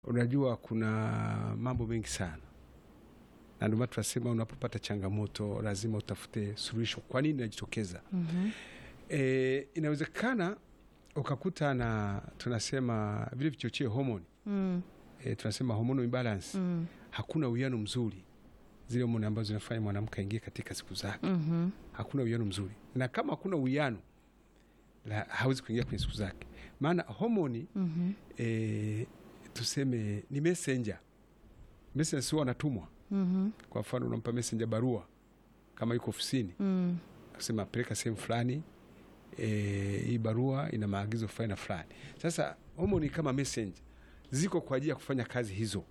Unajua kuna mambo mengi sana, na ndio maana tunasema unapopata changamoto lazima utafute suluhisho. Kwa nini inajitokeza? Mhm. E, inawezekana ukakuta na tunasema vile vichocheo homoni Mm. e, tunasema hormonal imbalance Mm. hakuna uwiano mzuri, zile homoni ambazo zinafanya mwanamke aingie katika siku zake, Mhm. hakuna uwiano mzuri, na kama hakuna uwiano la- hawezi kuingia kwenye siku zake, maana homoni Mhm. e, tuseme ni messenger. Messenger sio wanatumwa. Mhm. Kwa mfano unampa messenger barua kama yuko ofisini, Mm. akasema peleka sehemu fulani, e, hii barua ina maagizo fulani na fulani. Sasa homoni kama messenger ziko kwa ajili ya kufanya kazi hizo.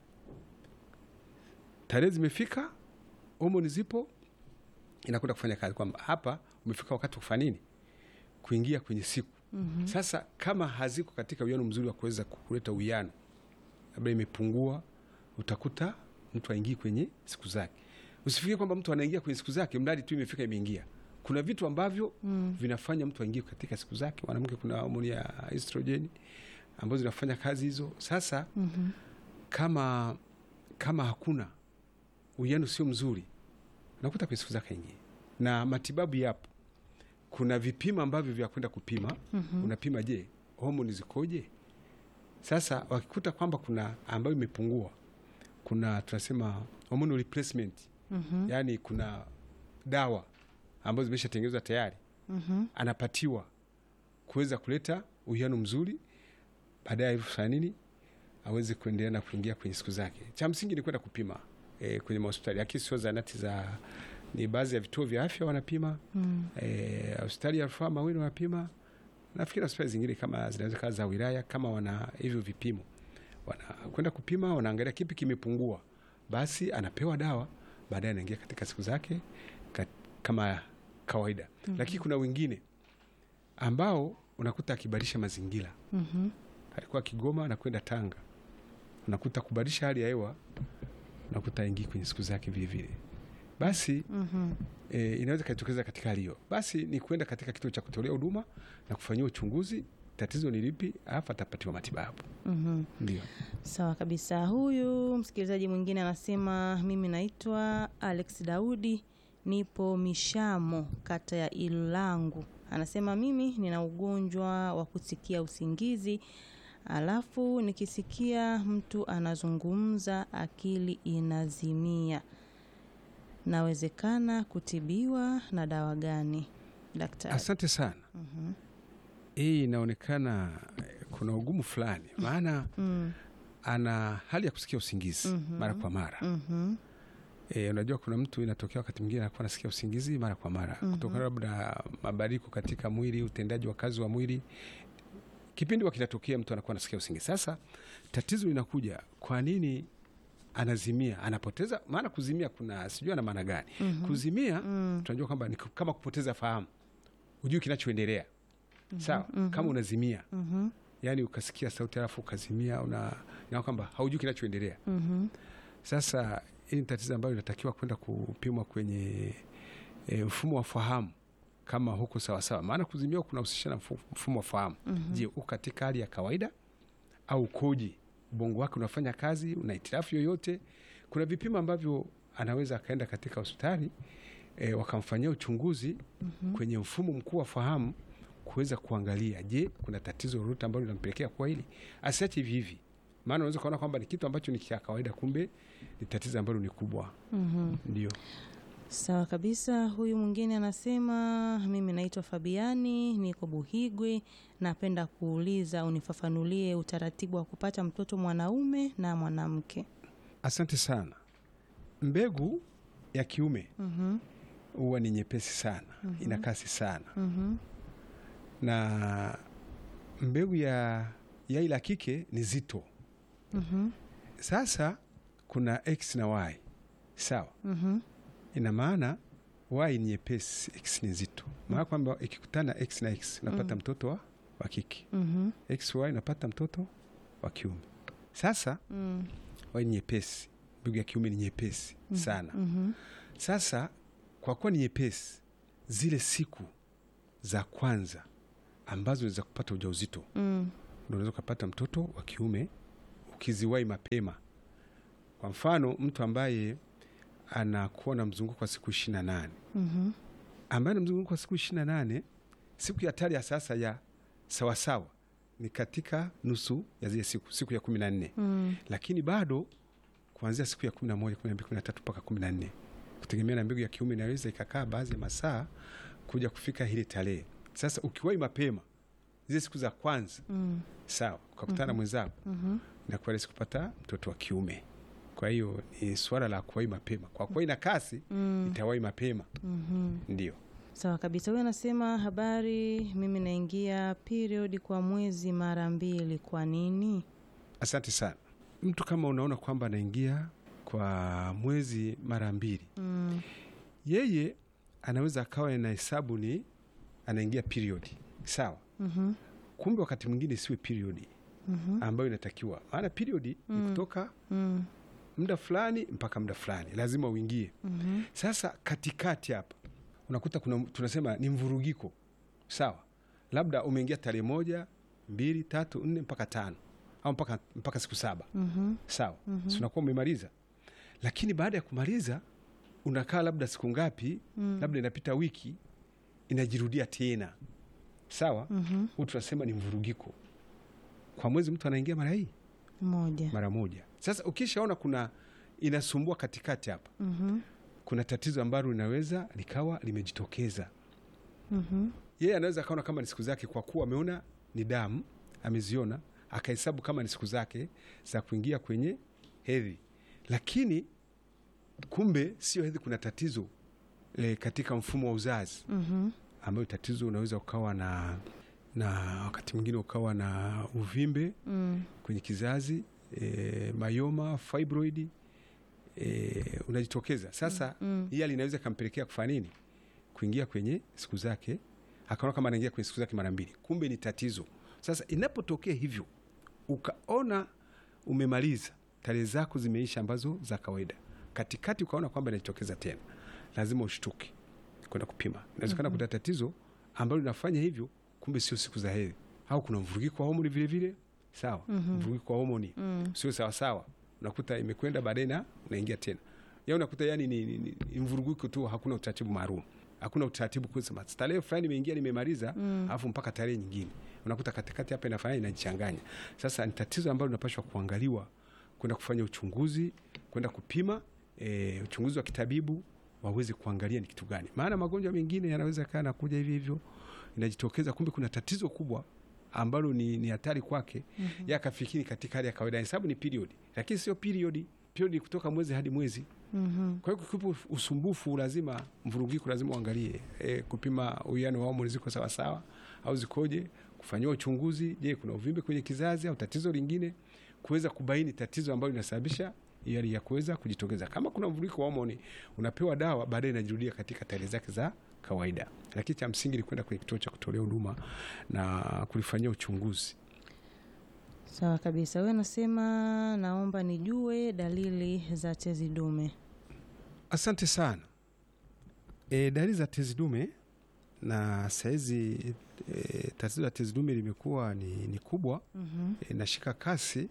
Tarehe zimefika, homoni zipo, inakwenda kufanya kazi, kwamba hapa umefika wakati wa kufanya nini, kuingia kwenye siku Mhm. sasa kama haziko katika uwiano mzuri wa kuweza kuleta uwiano, labda imepungua, utakuta mtu aingii kwenye siku zake. Usifikie kwamba mtu anaingia kwenye siku zake mradi tu imefika imeingia. Kuna vitu ambavyo Mm. vinafanya mtu aingie katika siku zake. Mwanamke kuna homoni ya estrogen ambazo zinafanya kazi hizo. Sasa Mhm. kama kama hakuna uwiano sio mzuri, unakuta kwenye siku zake aingie, na matibabu yapo. Kuna vipimo ambavyo vya kwenda kupima Mhm. unapima, je, homoni zikoje? Sasa wakikuta kwamba kuna ambayo imepungua, kuna tunasema hormonal replacement, Mhm. yaani kuna dawa ambazo zimeshatengenezwa tayari, Mhm. anapatiwa kuweza kuleta uwiano mzuri, baadaye fanya nini, aweze kuendelea na kuingia kwenye siku zake. Cha msingi ni kwenda kupima e, kwenye mahospitali, lakini sio zanati za, ni baadhi ya vituo vya afya wanapima Mm. Eh, hospitali ya rufaa Mawini wanapima. Nafikiri hospitali zingine kama zinaweza kawa za wilaya, kama wana hivyo vipimo, wanakwenda kupima, wanaangalia kipi kimepungua, basi anapewa dawa, baadaye anaingia katika siku zake kat, kama kawaida. Lakini kuna wengine ambao unakuta akibadilisha mazingira, Mhm. alikuwa Kigoma anakwenda Tanga, unakuta kubadilisha hali ya hewa, unakuta aingii kwenye siku zake vile vile, basi Mhm. e, inaweza ikajitokeza katika hali hiyo, basi ni kwenda katika kituo cha kutolea huduma na kufanyiwa uchunguzi, tatizo ni lipi, alafu atapatiwa matibabu. Mhm. Ndio. Sawa kabisa. Huyu msikilizaji mwingine anasema mimi naitwa Alex Daudi, nipo Mishamo, kata ya Ilangu. Anasema mimi nina ugonjwa wa kusikia usingizi, alafu nikisikia mtu anazungumza akili inazimia. Nawezekana kutibiwa na dawa gani, daktari? Asante sana. Mhm. Hii inaonekana eh, kuna ugumu fulani, maana Mm. ana hali ya kusikia usingizi Mhm. mara kwa mara. Mhm. E, unajua kuna mtu inatokea wakati mwingine anakuwa anasikia usingizi mara kwa mara Mhm. kutokana labda mabadiliko katika mwili, utendaji wa kazi wa mwili. Kipindi wa kinatokea mtu anakuwa anasikia usingizi. Sasa tatizo linakuja, kwa nini anazimia, anapoteza? Maana kuzimia kuna sijui ana maana gani? Mhm. Kuzimia Mm. tunajua kwamba ni kama kupoteza fahamu, hujui kinachoendelea. Sawa, mhm. kama unazimia, Mhm. yani ukasikia sauti alafu ukazimia, una na kwamba haujui kinachoendelea. Mhm. Sasa hii ni tatizo ambayo inatakiwa kwenda kupimwa kwenye e, mfumo wa fahamu kama huko sawasawa, maana kuzimia kunahusisha na mfu- mfumo wa fahamu. Mhm. Je, uko katika hali ya kawaida au ukoje? Ubongo wake unafanya kazi, una hitilafu yoyote? Kuna vipimo ambavyo anaweza akaenda katika hospitali e, wakamfanyia uchunguzi Mhm. kwenye mfumo mkuu wa fahamu kuweza kuangalia, je, kuna tatizo lolote ambalo linampelekea kwa hili, asiache hivi hivi, maana unaweza kuona kwamba ni kitu ambacho ni cha kawaida, kumbe ni tatizo ambalo ni kubwa. Mhm. Ndio. Sawa kabisa. Huyu mwingine anasema mimi naitwa Fabiani, niko Buhigwe. Napenda kuuliza unifafanulie utaratibu wa kupata mtoto mwanaume na mwanamke. Asante sana. Mbegu ya kiume Mhm. huwa ni nyepesi sana, ina kasi sana, Mhm. na mbegu ya yai la kike ni zito. Mhm. Sasa kuna x na y, sawa. Mhm. Ina maana y ni nyepesi, x ni nzito, maana kwamba ikikutana x na x unapata mtoto wa, wa kike, Mhm. x y unapata mtoto wa kiume. Sasa Mm. y ni nyepesi, mbegu ya kiume ni nyepesi sana. Mhm. Sasa kwa kuwa ni nyepesi, zile siku za kwanza ambazo za kupata ujauzito Mm. unaweza ukapata mtoto wa kiume ukiziwahi mapema. Kwa mfano mtu ambaye anakuwa na mzunguko kwa siku ishirini na nane Mhm. ambaye na mzunguko kwa siku ishirini na nane siku ya hatari ya sasa ya sawasawa ni katika nusu ya zile siku siku ya kumi na nne Mm. lakini bado kuanzia siku ya kumi na moja kumi na mbili kumi na tatu mpaka kumi na nne kutegemea na mbegu ya kiume inaweza ikakaa baadhi ya masaa kuja kufika hili tarehe. Sasa ukiwahi mapema zile siku za kwanza Mm. sawa, ukakutana na mwenzako Mhm. inakuwa rahisi kupata mtoto wa kiume. Kwa hiyo ni swala la kuwahi mapema, kwa kuwa ina kasi Mm. itawahi mapema, Mhm. ndio. Sawa kabisa. Huyu anasema habari, mimi naingia period kwa mwezi mara mbili. Kwa nini? Asante sana. Mtu kama unaona kwamba anaingia kwa mwezi mara mbili, Mm. yeye anaweza akawa na hesabu ni anaingia period, sawa. Mhm. Kumbe wakati mwingine isiwe period Mhm. ambayo inatakiwa, maana period ni Mm. kutoka Mm. muda fulani mpaka muda fulani, lazima uingie. Mhm. Sasa katikati hapa unakuta kuna tunasema ni mvurugiko, sawa. Labda umeingia tarehe moja, mbili, tatu, nne mpaka tano au mpaka, mpaka siku saba Mhm. sawa Mhm. si unakuwa umemaliza, lakini baada ya kumaliza unakaa labda siku ngapi, Mm. labda inapita wiki, inajirudia tena, sawa. Mhm. Huu tunasema ni mvurugiko. Kwa mwezi mtu anaingia mara hii Moja. mara moja. Sasa ukishaona kuna inasumbua katikati hapa, Mhm. kuna tatizo ambalo linaweza likawa limejitokeza. Mhm. Yeye anaweza akaona kama ni siku zake, kwa kuwa ameona ni damu, ameziona akahesabu kama ni siku zake za kuingia kwenye hedhi, lakini kumbe sio hedhi, kuna tatizo e, katika mfumo wa uzazi, Mhm. ambayo tatizo unaweza ukawa na na wakati mwingine ukawa na uvimbe Mm. kwenye kizazi e, mayoma, fibroid e, unajitokeza sasa. Mm. Hii hali inaweza ikampelekea kufanya nini? Kuingia kwenye siku zake, akaona kama anaingia kwenye siku zake mara mbili, kumbe ni tatizo. Sasa inapotokea hivyo, ukaona umemaliza tarehe zako zimeisha, ambazo za kawaida, katikati ukaona kwamba inajitokeza tena, lazima ushtuke kwenda kupima. Inawezekana kuna tatizo ambalo linafanya hivyo, kumbe sio siku za hedhi, au kuna mvurugiko wa homoni vile vile, sawa. Mhm. Mvurugiko wa homoni Mm. sio sawasawa, unakuta imekwenda baadaye na unaingia tena ya unakuta yani ni, ni, ni, ni mvurugiko tu, hakuna utaratibu maalum, hakuna utaratibu kusema tarehe fulani imeingia nimemaliza, Mm. alafu mpaka tarehe nyingine, unakuta katikati hapa inafanya inajichanganya. Sasa ni tatizo ambalo linapaswa kuangaliwa, kwenda kufanya uchunguzi, kwenda kupima e, uchunguzi wa kitabibu waweze kuangalia ni kitu gani, maana magonjwa mengine yanaweza kaa nakuja hivi hivyo inajitokeza, kumbe kuna tatizo kubwa ambalo ni, ni hatari kwake Mhm. ya akafikiri katika hali ya kawaida, hesabu ni period, lakini sio period. Period ni kutoka mwezi hadi mwezi. Mhm. Kwa hiyo kukipo usumbufu, lazima mvurugiko, lazima uangalie e, kupima uwiano wa homoni ziko sawasawa au zikoje, kufanyiwa uchunguzi. Je, kuna uvimbe kwenye kizazi au tatizo lingine, kuweza kubaini tatizo ambalo linasababisha hiyo hali ya kuweza kujitokeza. Kama kuna mvurugiko wa homoni, unapewa dawa, baadaye inajirudia katika tarehe zake za kawaida, lakini cha msingi ni kwenda kwenye kituo cha kutolea huduma na kulifanyia uchunguzi. Sawa kabisa. Wewe anasema naomba nijue dalili za tezi dume. Asante sana. E, dalili za tezi dume na sahizi e, tatizo la tezi dume limekuwa ni, ni kubwa Mhm. e, nashika kasi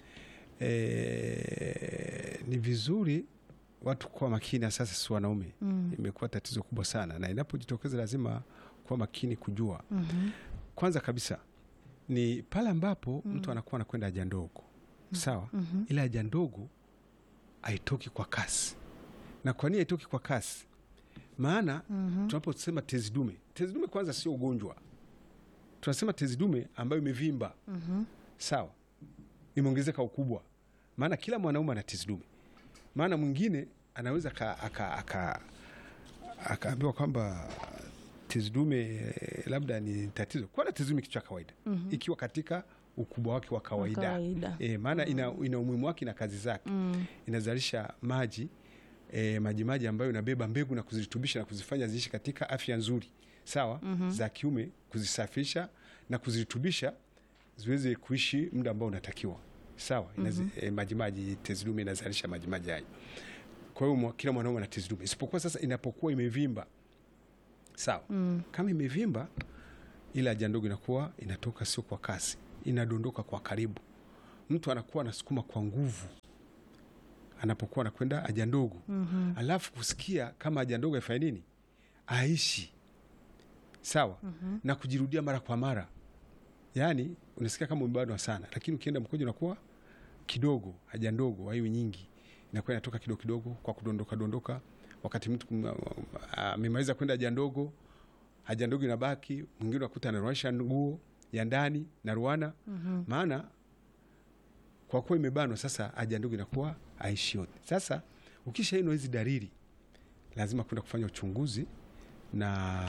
e, ni vizuri watu kuwa makini, sasa si wanaume, Mm. imekuwa tatizo kubwa sana, na inapojitokeza lazima kuwa makini kujua. Mhm. Kwanza kabisa ni pale ambapo mtu anakuwa anakwenda haja ndogo, sawa Mhm. ile haja ndogo haitoki kwa kasi. Na kwa nini haitoki kwa kasi? Maana Mhm. tunaposema tezi dume, tezi dume kwanza sio ugonjwa, tunasema tezi dume ambayo imevimba, Mhm. sawa, imeongezeka ukubwa. Maana kila mwanaume ana tezi dume. Maana mwingine anaweza aka- aka- aka- akaambiwa kwamba tezi dume eh, labda ni tatizo. Kwana tezi dume kitu cha kawaida Mhm. ikiwa katika ukubwa wake wa kawaida, Kawaida. E, maana ina, ina umuhimu wake na kazi zake Mm. inazalisha maji e, maji maji ambayo inabeba mbegu na kuzirutubisha na kuzifanya ziishi katika afya nzuri sawa, Mhm. za kiume, kuzisafisha na kuzirutubisha ziweze kuishi muda ambao unatakiwa sawa. Inazi, e, maji maji tezi dume inazalisha maji maji hayo. Kwa hiyo mwa- kila mwanaume ana tezi dume, isipokuwa sasa inapokuwa imevimba sawa. Mm. Kama imevimba, ile haja ndogo inakuwa inatoka sio kwa kasi, inadondoka kwa karibu mtu anakuwa anasukuma kwa nguvu anapokuwa anakwenda haja ndogo Mhm. alafu kusikia kama haja ndogo afanye nini aishi sawa Mhm. na kujirudia mara kwa mara yaani unasikia kama umebanwa sana lakini ukienda mkojo unakuwa kidogo haja ndogo haiwi nyingi inakuwa inatoka kidogo kidogo kwa kudondoka dondoka wakati mtu kum- amemaliza kwenda haja ndogo haja ndogo inabaki mwingine unakuta anaruanisha nguo ya ndani na ruana Mhm. maana kwa kuwa imebanwa sasa haja ndogo inakuwa aishi yote sasa ukishainwa hizi dalili lazima kwenda kufanya uchunguzi na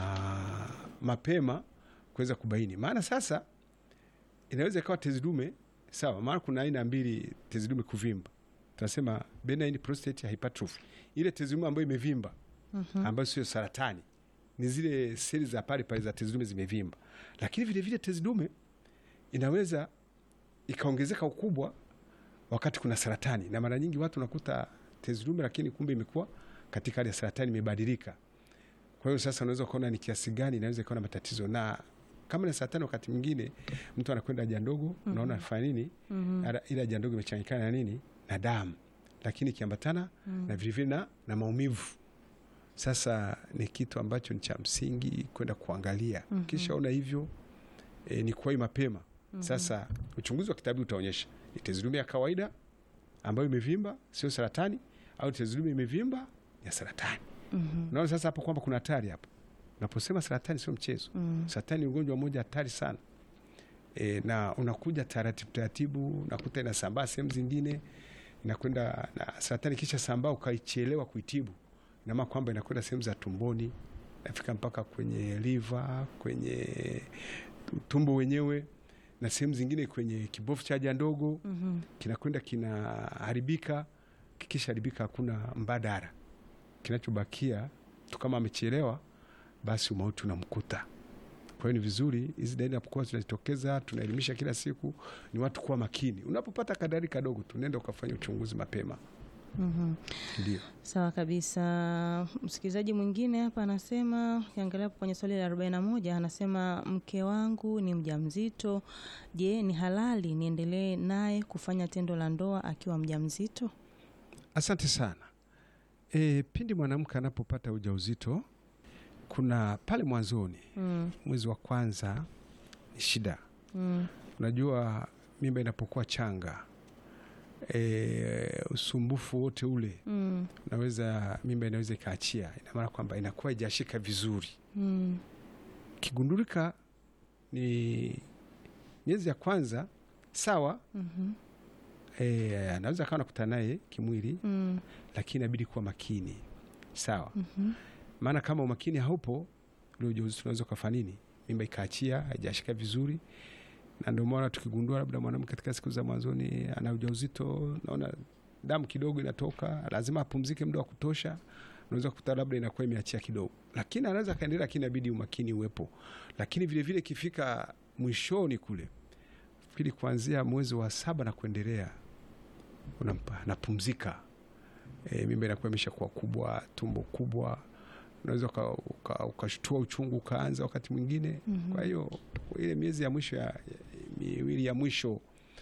mapema kuweza kubaini maana sasa inaweza ikawa tezi dume sawa maana kuna aina mbili tezi dume kuvimba tunasema benign prostate hypertrophy ile tezi dume ambayo imevimba Mhm. ambayo sio saratani ni zile seli za pale pale za tezi dume zimevimba lakini vile vile tezi dume inaweza ikaongezeka ukubwa wakati kuna saratani na mara nyingi watu nakuta tezi dume lakini kumbe imekuwa katika hali ya saratani imebadilika kwa hiyo sasa unaweza ukaona ni kiasi gani inaweza ikawa na matatizo na kama ni saratani wakati mwingine mtu anakwenda haja ndogo unaona anafanya nini Mhm. Ala- ile haja ndogo imechanganyikana na nini na damu lakini ikiambatana na vilevile na, na maumivu sasa ni kitu ambacho ni cha msingi kwenda kuangalia Mhm. kisha ona hivyo e, ni kuwai mapema sasa uchunguzi wa kitabu utaonyesha ni tezi dume ya kawaida ambayo imevimba sio saratani au tezi dume imevimba ya saratani Mhm. unaona sasa hapo kwamba kuna hatari hapo unaposema saratani sio mchezo Mhm. saratani ni ugonjwa mmoja hatari sana e, na unakuja taratibu taratibu nakuta inasambaa sehemu zingine inakwenda na saratani kisha sambaa ukaichelewa kuitibu inamaana kwamba inakwenda sehemu za tumboni nafika mpaka kwenye liva kwenye tumbo wenyewe na sehemu zingine kwenye kibofu cha haja ndogo Mhm. kinakwenda kinaharibika kikishaharibika hakuna mbadala kinachobakia tu kama amechelewa basi umauti unamkuta kwa hiyo ni vizuri hizi dalili napokuwa zinajitokeza tunaelimisha kila siku ni watu kuwa makini unapopata kadari kadogo tunaenda ukafanya uchunguzi mapema Mhm. ndio Sawa kabisa. Msikilizaji mwingine hapa anasema, ukiangalia hapo kwenye swali la 41 anasema mke wangu ni mjamzito. Je, ni halali niendelee naye kufanya tendo la ndoa akiwa mjamzito? asante sana e, pindi mwanamke anapopata ujauzito kuna pale mwanzoni Mm. mwezi wa kwanza ni shida Mm. unajua mimba inapokuwa changa e, usumbufu wote ule Mm. unaweza mimba inaweza ikaachia ina maana kwamba inakuwa ijashika vizuri Mm. kigundulika ni miezi ya kwanza sawa Mhm. e, anaweza akawa nakutana naye kimwili Mm. lakini inabidi kuwa makini sawa Mhm. maana kama umakini haupo ule ujauzito unaweza ukafanya nini mimba ikaachia haijashika vizuri na ndio maana tukigundua labda mwanamke katika siku za mwanzoni ana ujauzito naona damu kidogo inatoka lazima apumzike muda wa kutosha unaweza kukuta labda inakuwa imeachia kidogo lakini anaweza akaendelea lakini inabidi umakini uwepo lakini vile vile ikifika mwishoni kule fikiri kuanzia mwezi wa saba na kuendelea unampa napumzika e, mimba inakuwa imeshakuwa kubwa tumbo kubwa unaweza uka- uka- ukashtua uchungu ukaanza wakati mwingine Mhm. kwa hiyo ile miezi ya mwisho ya, ya miwili ya mwisho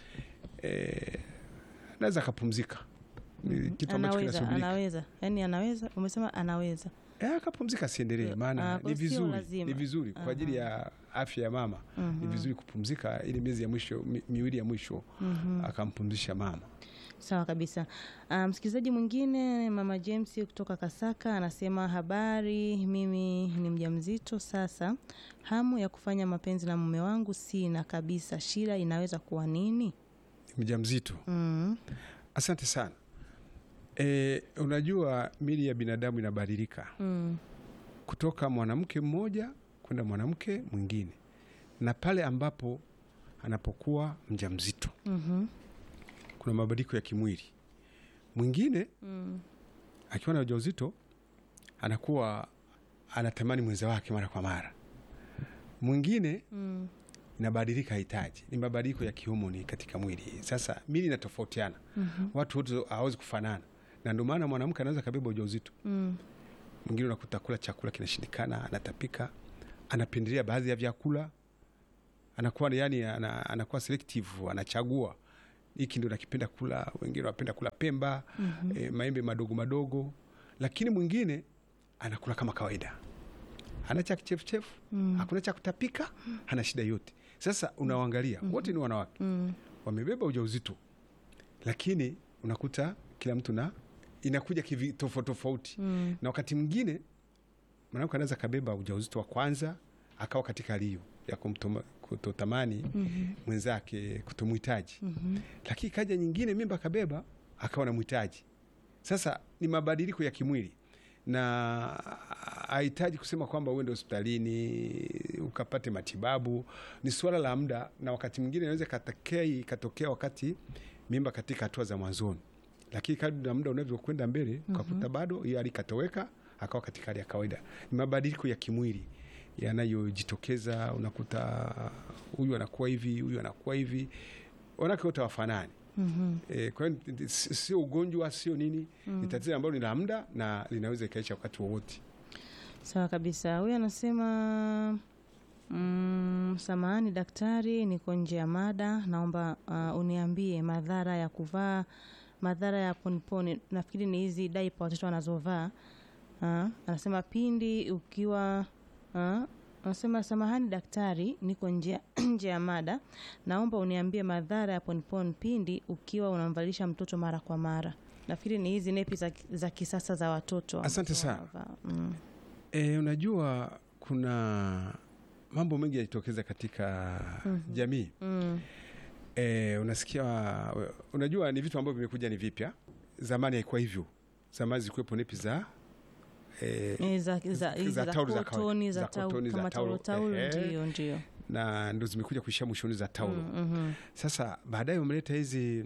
eh, anaweza akapumzika ni kitu ambacho Anaweza, kinasubirika anaweza. Yaani anaweza, umesema anaweza. Eh, akapumzika asiendelee Ah, maana kwa ni sio vizuri lazima. ni vizuri kwa ajili ya afya ya mama ni Mhm. vizuri kupumzika ile miezi ya mwisho mi, miwili ya mwisho Mhm. akampumzisha mama Sawa kabisa. Ah, msikilizaji mwingine mama James kutoka Kasaka anasema habari, mimi ni mjamzito sasa, hamu ya kufanya mapenzi na mume wangu sina kabisa. Shida inaweza kuwa nini? ni mjamzito Mm. asante sana e, unajua mili ya binadamu inabadilika Mm. kutoka mwanamke mmoja kwenda mwanamke mwingine na pale ambapo anapokuwa mjamzito Mhm. kuna mabadiliko ya kimwili mwingine Mm. akiwa na ujauzito anakuwa anatamani mwenza wake mara kwa mara mwingine Mm. inabadilika hitaji ni mabadiliko ya kihomoni katika mwili sasa mili inatofautiana Mhm. watu wote hawezi kufanana na ndio maana mwanamke anaweza kabeba ujauzito Mm. mwingine unakuta kula chakula kinashindikana anatapika anapendelea baadhi ya vyakula anakuwa yani ana, anakuwa selective anachagua hiki ndio nakipenda kula, wengine wanapenda kula pemba eh, maembe madogo madogo, lakini mwingine anakula kama kawaida, hana cha kichefuchefu hakuna cha kutapika, hana shida yote. Sasa unawaangalia wote ni wanawake Mm. wamebeba ujauzito, lakini unakuta kila mtu na inakuja kivi tofauti tofauti Mm. na wakati mwingine mwanamke anaweza kabeba ujauzito wa kwanza akawa katika hali hiyo ya kumtoma- kutotamani mwenzake kutomhitaji, Mhm. lakini kaja nyingine mimba akabeba akawa na mhitaji. Sasa ni mabadiliko ya kimwili na hahitaji kusema kwamba uende hospitalini ukapate matibabu. Ni suala la muda, na wakati mwingine inaweza ikatokea ikatokea wakati mimba katika hatua za mwanzoni, lakini kadri na muda unavyokwenda mbele ukakuta bado hiyo hali ikatoweka, akawa katika hali ya kawaida. Ni mabadiliko ya kimwili yanayojitokeza, unakuta huyu anakuwa hivi, huyu anakuwa hivi, wanawake wote hawafanani. Mhm. E, kwa hiyo si- sio ugonjwa, sio nini, ni tatizo ambalo ni la muda na linaweza ikaisha wakati wowote. Sawa kabisa. Huyu anasema mm, samahani daktari, niko nje ya mada, naomba uh, uniambie madhara ya kuvaa madhara ya poniponi. Nafikiri ni hizi daipa watoto wanazovaa. Ah, anasema pindi ukiwa ah, anasema samahani daktari, niko nje nje ya mada, naomba uniambie madhara ya poniponi pindi ukiwa unamvalisha mtoto mara kwa mara. Nafikiri ni hizi nepi za, za kisasa za watoto Asante ambazo sana. wanavaa. Mm. E, unajua kuna mambo mengi yanajitokeza katika jamii Mm. e, unasikia, unajua ni vitu ambavyo vimekuja ni vipya. Zamani haikuwa hivyo. Zamani zilikuwepo nepi za e, Eh, za, za, hizi za za taulo za kotoni kawaida. za Za tau- kotoni, za kama taulo. taulo taulo, Ehe. ndio ndio. na ndo zimekuja kuishia mwishoni za taulo. Mhm, Sasa baadaye wameleta hizi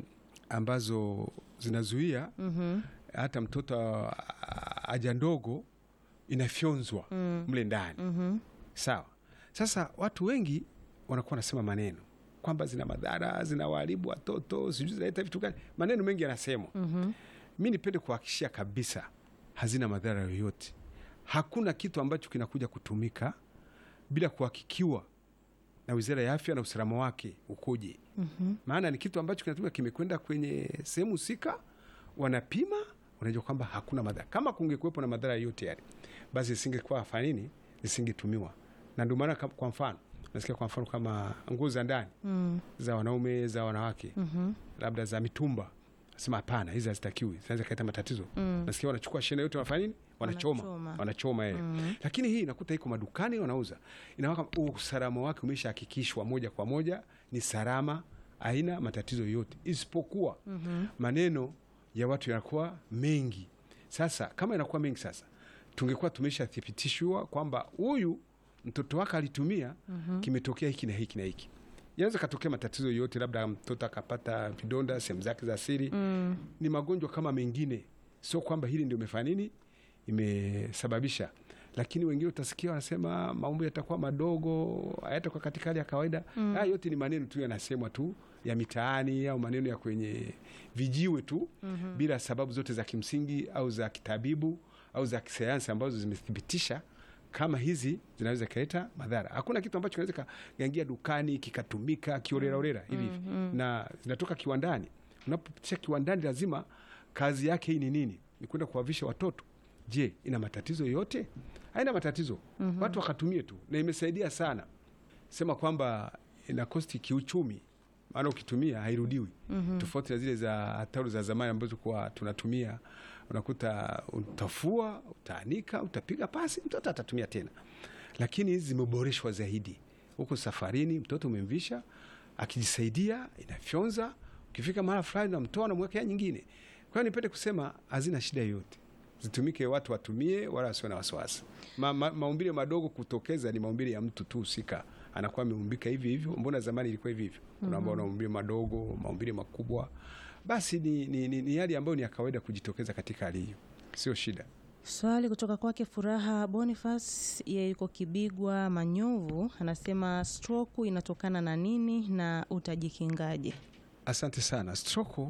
ambazo zinazuia mhm, hata mtoto a- a- haja ndogo inafyonzwa mm, mle ndani mhm, sawa. Sasa watu wengi wanakuwa wanasema maneno kwamba zina madhara, zinawaharibu watoto, sijui zinaleta vitu gani, maneno mengi yanasemwa. mhm, Mi nipende kuhakikishia kabisa hazina madhara yoyote. Hakuna kitu ambacho kinakuja kutumika bila kuhakikiwa na Wizara ya Afya na usalama wake ukoje. mhm. Maana ni kitu ambacho kinatumika, kimekwenda kwenye sehemu husika, wanapima, wanajua kwamba hakuna madhara. Kama kungekuwepo na madhara yote yale, basi isingekuwa afanya nini, isingetumiwa. Na ndio maana kam- kwa mfano nasikia kwa mfano kama nguo za ndani Mm, za wanaume za wanawake mhm, labda za mitumba, nasema hapana, hizi hazitakiwi, zinaweza kuleta matatizo. mm. Nasikia wanachukua shena yote, wanafanya nini? Wanachoma, Wanachoma. wanachoma yeye. Mm. Lakini hii inakuta iko madukani wanauza, inawaka usalama wake umeshahakikishwa moja kwa moja, ni salama, haina matatizo yote, isipokuwa Mhm. maneno ya watu yanakuwa mengi. Sasa kama yanakuwa mengi, sasa tungekuwa tumeshathibitishwa kwamba huyu mtoto wake alitumia, kimetokea hiki na hiki na hiki. Yanaweza katokea matatizo yote, labda mtoto akapata vidonda sehemu zake za siri Mm, ni magonjwa kama mengine, sio kwamba hili ndio imefanya nini imesababisha. Lakini wengine utasikia wanasema maumbo yatakuwa madogo, hayatakuwa katika hali ya kawaida. Haya yote ni maneno tu yanasemwa tu ya mitaani au maneno ya kwenye vijiwe tu bila sababu zote za kimsingi au za kitabibu au za kisayansi ambazo zimethibitisha kama hizi zinaweza ikaleta madhara. Hakuna kitu ambacho kinaweza kaingia dukani kikatumika kioreraorera hivi hivi, na zinatoka kiwandani. Unapopitisha kiwandani, lazima kazi yake hii ni nini? Ni kwenda kuwavisha watoto. Je, ina matatizo yote? Haina matatizo. Watu wakatumie tu, na imesaidia sana. Sema kwamba ina kosti kiuchumi, maana ukitumia hairudiwi, tofauti na zile za taulo za zamani ambazo kwa tunatumia unakuta utafua, utaanika, utapiga pasi, mtoto atatumia tena. Lakini hizi zimeboreshwa zaidi. Huko safarini, mtoto umemvisha, akijisaidia inafyonza, ukifika mahala fulani namtoa namwekea nyingine. Kwa hiyo nipende kusema hazina shida yoyote, zitumike, watu watumie, wala wasio na wasiwasi. Ma, ma, maumbile madogo kutokeza ni maumbile ya mtu tu husika, anakuwa ameumbika hivi hivyo. Mbona zamani ilikuwa hivi hivyo? Kuna ambao wana maumbile madogo, maumbile makubwa, basi ni, ni, ni, ni hali ambayo ni ya kawaida kujitokeza katika hali hiyo, sio shida. Swali kutoka kwake Furaha Boniface, yeye yuko Kibigwa Manyovu, anasema stroke inatokana na nini na utajikingaje? Asante sana. Stroke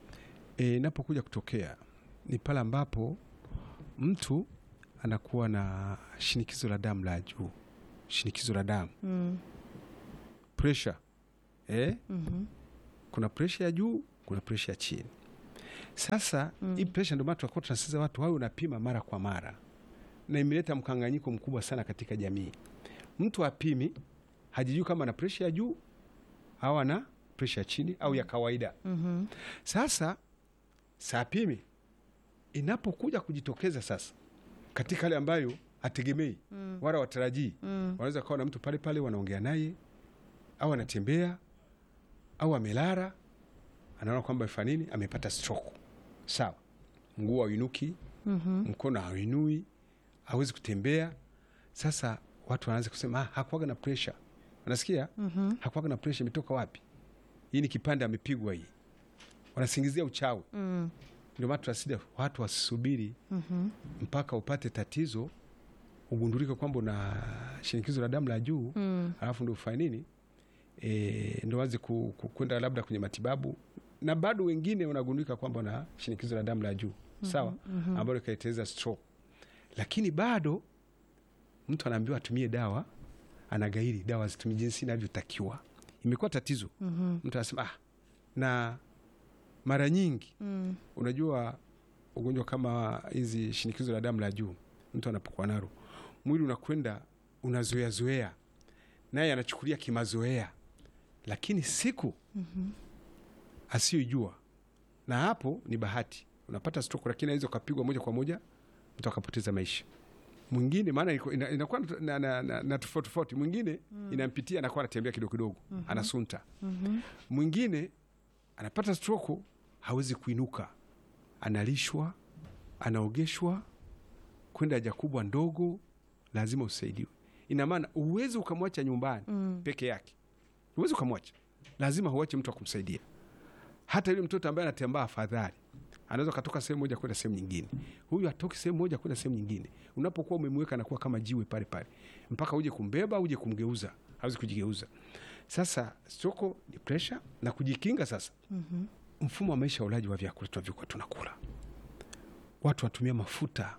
eh, inapokuja kutokea ni pale ambapo mtu anakuwa na shinikizo la damu la juu, shinikizo la damu Mm, pressure, eh, mhm, kuna presha ya juu, kuna presha ya chini. Sasa Mm. hii presha ndio maana tunakuwa tunasisitiza watu wawe unapima mara kwa mara, na imeleta mkanganyiko mkubwa sana katika jamii. Mtu apimi hajijui kama ana presha ya juu au ana presha ya chini au ya kawaida. Mhm. Sasa sapimi inapokuja kujitokeza sasa katika hali ambayo hategemei Mm. wala watarajii, Mm. wanaweza kawa na mtu pale pale wanaongea naye au anatembea au amelala, anaona kwamba fanya nini, amepata stroke. Sawa, mguu hauinuki, Mhm. mkono hauinui, hawezi kutembea. Sasa watu wanaanza kusema ah, hakuwaga na pressure. Unasikia? Mhm. hakuwaga na pressure, imetoka wapi? Hii ni kipande amepigwa hii. Wanasingizia uchawi. Mm. Ndio maana tunasida watu wasisubiri Mhm. mpaka upate tatizo ugundulike kwamba una shinikizo la damu la juu Mm. alafu ndo ufanye nini e, ndo waze ku- ku- kwenda labda kwenye matibabu, na bado wengine wanagundulika kwamba una shinikizo la damu la juu sawa, Mhm. ambalo likaiteza stroke, lakini bado mtu anaambiwa atumie dawa, anagairi dawa zitumie jinsi inavyotakiwa. Imekuwa tatizo, Mhm. mtu anasema ah, na mara nyingi Mm. unajua ugonjwa kama hizi shinikizo la damu la juu mtu anapokuwa nalo mwili unakwenda unazoea zoea naye anachukulia kimazoea lakini siku Mhm. asiyojua na hapo ni bahati unapata stroke lakini aweza ukapigwa moja kwa moja mtu akapoteza maisha mwingine maana iko- ina- inakuwa na, na, na, na, na tofauti tofauti mwingine inampitia anakuwa anatembea kidogo kidogo anasunta Mhm. mwingine anapata stroke hawezi kuinuka, analishwa, anaogeshwa, kwenda haja kubwa ndogo, lazima usaidiwe. Ina maana uwezi ukamwacha nyumbani Mm. peke yake, uwezi ukamwacha, lazima huache mtu akumsaidia. Hata yule mtoto ambaye anatembea afadhali anaweza katoka sehemu moja kwenda sehemu nyingine, huyu atoki sehemu moja kwenda sehemu nyingine. Unapokuwa umemweka anakuwa kama jiwe pale pale, mpaka uje kumbeba, uje kumgeuza, hawezi kujigeuza. Sasa soko ni presha na kujikinga. Sasa Mhm. mfumo wa maisha ya ulaji wa vyakula tunavyokuwa tunakula, watu watumia mafuta.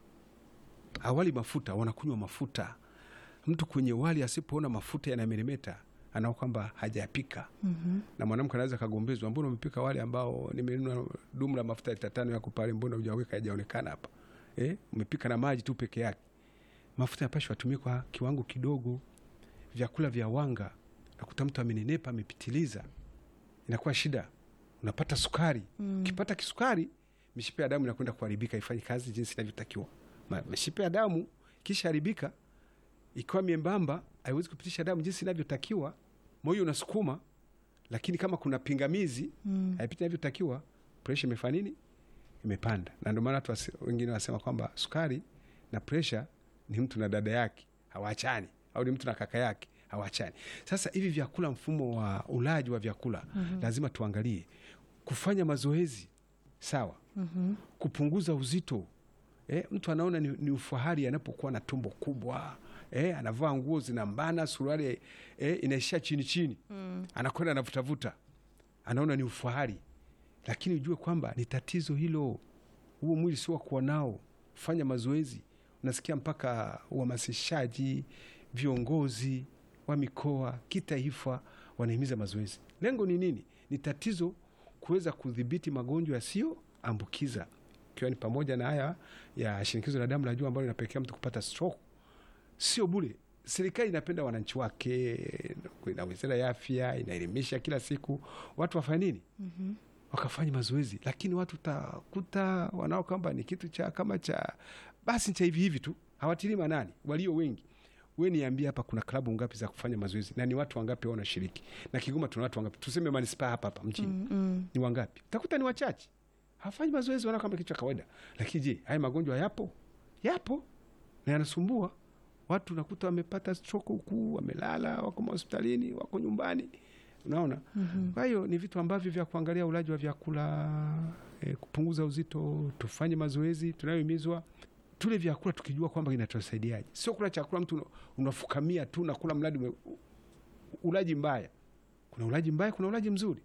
Awali mafuta, wanakunywa mafuta. Mtu kwenye wali asipoona mafuta yanameremeta, anao kwamba hajapika Mhm. na mwanamke anaweza kagombezwa, mbona umepika wali ambao nimenunua dumu la mafuta lita tano yako pale, mbona hujaweka hajaonekana hapa eh? Umepika na maji tu peke yake. Mafuta yapashwa atumie kwa kiwango kidogo. Vyakula vya wanga, nakuta mtu amenenepa, amepitiliza, inakuwa shida. Unapata sukari, Mm. ukipata kisukari, mishipa ya damu inakwenda kuharibika, ifanye kazi jinsi inavyotakiwa. Ma- Mishipa ya damu kisha haribika, ikiwa miembamba, haiwezi kupitisha damu jinsi inavyotakiwa. Moyo unasukuma lakini kama kuna pingamizi Mm. haipiti inavyotakiwa, presha imefanya nini? Imepanda. Na ndio maana watu wasi- wengine wanasema kwamba sukari na presha ni mtu na dada yake hawaachani, au ni mtu na kaka yake hawaachani. Sasa hivi vyakula, mfumo wa ulaji wa vyakula lazima tuangalie, kufanya mazoezi sawa, Mhm. kupunguza uzito. Eh, mtu anaona ni, ni ufahari anapokuwa na tumbo kubwa eh, anavaa nguo zinambana, suruali eh, inaishia chini chini Mm. anakwenda anavutavuta, anaona ni ufahari, lakini ujue kwamba ni tatizo hilo. Huo mwili sio wa kuwa nao. Fanya mazoezi. Unasikia mpaka uhamasishaji, viongozi wa mikoa, kitaifa wanahimiza mazoezi. Lengo ni nini? Ni tatizo kuweza kudhibiti magonjwa yasiyoambukiza, ikiwa ni pamoja na haya ya shinikizo la damu la juu ambalo linapelekea mtu kupata stroke. Sio bure. Serikali inapenda wananchi wake, na wizara ya afya inaelimisha kila siku watu wafanye nini, Mhm. wakafanya mazoezi, lakini watu utakuta wanao kwamba ni kitu cha kama cha basi cha hivi hivi tu, hawatilii manani walio wengi. We niambie, hapa kuna klabu ngapi za kufanya mazoezi na ni watu wangapi wanashiriki? Na Kigoma tuna watu wangapi? Tuseme manispaa hapa hapa mjini Mm. Mm. ni wangapi? Utakuta ni wachache, hawafanyi mazoezi, wanaona kama kitu cha kawaida. Lakini je, haya magonjwa yapo? Yapo na yanasumbua watu. Nakuta wamepata stroke huku, wamelala, wako mahospitalini, wako nyumbani, unaona. Mhm. Kwa hiyo ni vitu ambavyo vya kuangalia, ulaji wa vyakula e, kupunguza uzito, tufanye mazoezi tunayohimizwa, tule vyakula tukijua kwamba inatusaidiaje, sio kula chakula mtu una- unafukamia tu na kula mradi ume- ulaji mbaya. Kuna ulaji mbaya, kuna ulaji mzuri.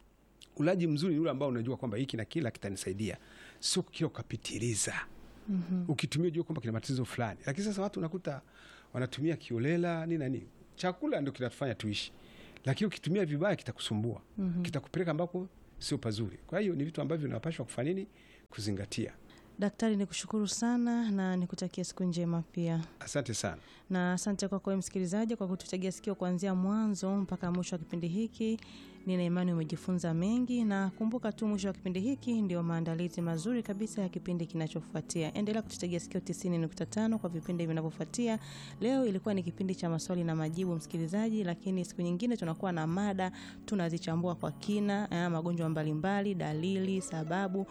Ulaji mzuri ni ule ambao unajua kwamba hiki na kila kitanisaidia, sio kila ukapitiliza Mhm. ukitumia ujue kwamba kina matatizo fulani. Lakini sasa watu unakuta wanatumia kiolela nini na nini. Chakula ndio kinatufanya tuishi, lakini ukitumia vibaya kitakusumbua Mhm. kitakupeleka ambako sio pazuri. Kwa hiyo ni vitu ambavyo vinapashwa kufanya nini, kuzingatia. Daktari, nikushukuru sana na nikutakia siku njema pia, Asante sana. na asante kwako wewe msikilizaji kwa kututegea sikio kuanzia mwanzo mpaka mwisho wa kipindi hiki. Nina imani umejifunza mengi, na kumbuka tu mwisho wa kipindi hiki ndio maandalizi mazuri kabisa ya kipindi kinachofuatia. Endelea kututegea sikio 90.5 kwa vipindi vinavyofuatia. Leo ilikuwa ni kipindi cha maswali na majibu, msikilizaji, lakini siku nyingine tunakuwa na mada tunazichambua kwa kina, eh, magonjwa mbalimbali, dalili, sababu